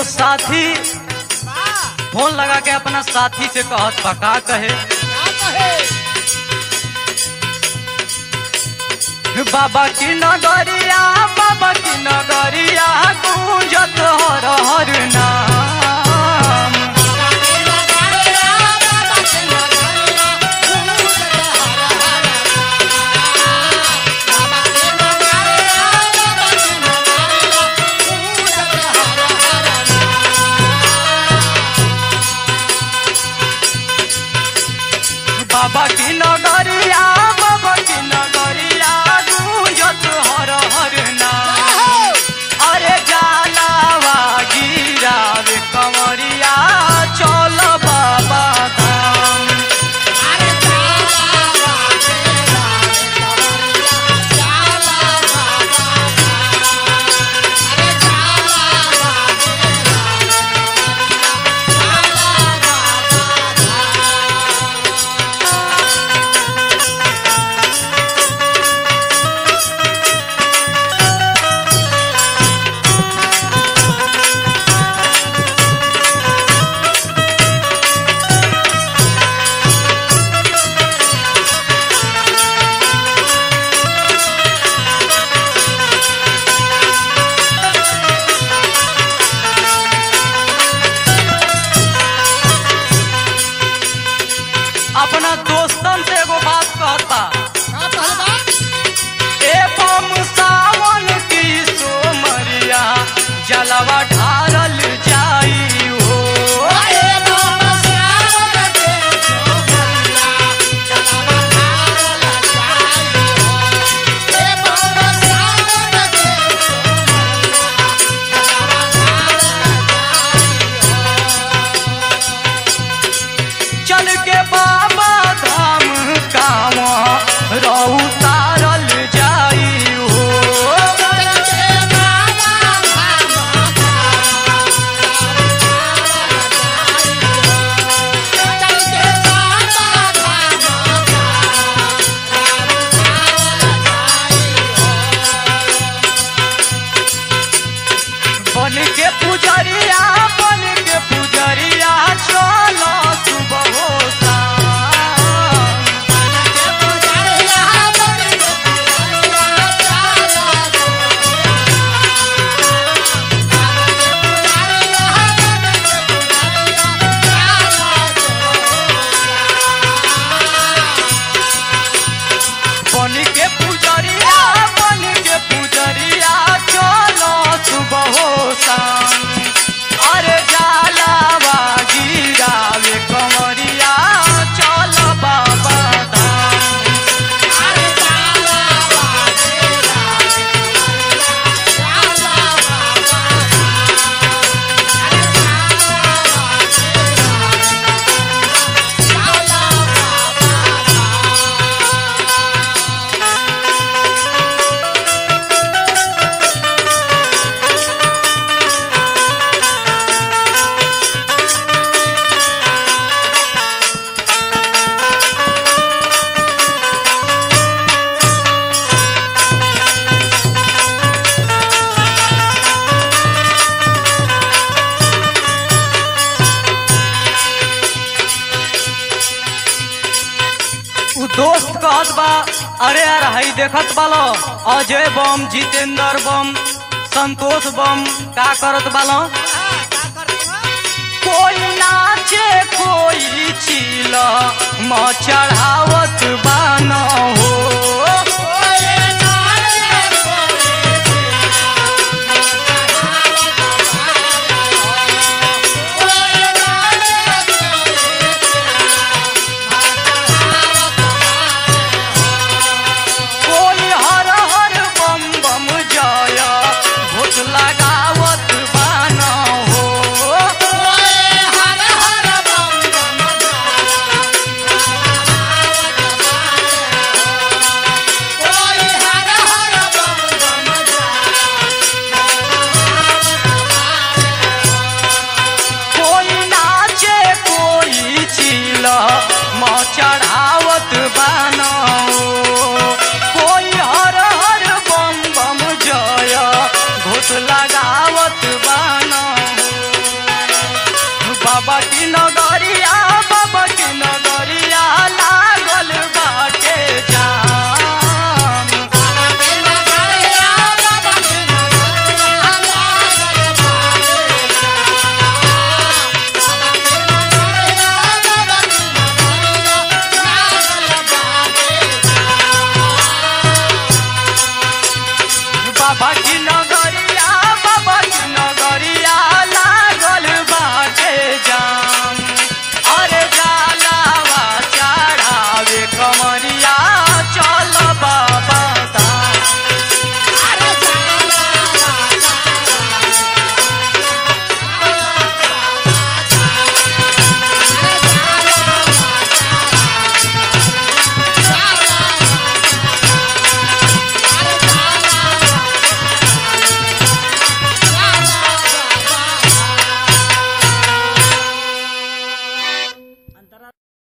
एगो साथी फोन लगा के अपना साथी से कहत बा का कहे बाबा की नगरिया बाबा की नगरिया गूंजत हर हर नाम बाबा की नगरिया बाबा की नगरिया गूंजत हर हर नाम अरे जालावा गिरावे कंवरिया चल बाबा धाम अपना दोस्तन से एगो बात कहता ए बम सावन की सोमरिया जलवा ढारल जाई हो चल के बाबा धाम कावा रहू तारल जाई हो बन के पुजरिया बन के पुजरिया चलो सुबह हो शाम। बन के पुजरिया बन के पुजरिया चलो सुबह हो शाम अरे जालावा गिरावे कंवरिया चल बाबा धाम उ दोस्त कहत बा अरे यार हई देखत बालो अजय बम जितेंद्र बम संतोष बम का करत बालो कोई नाचे कोई चिल म चढ़ावत बान हो कोई हर हर बम बम जय भूत लगावत बान हो कोई नाचे कोई चिल म चढ़ावत बान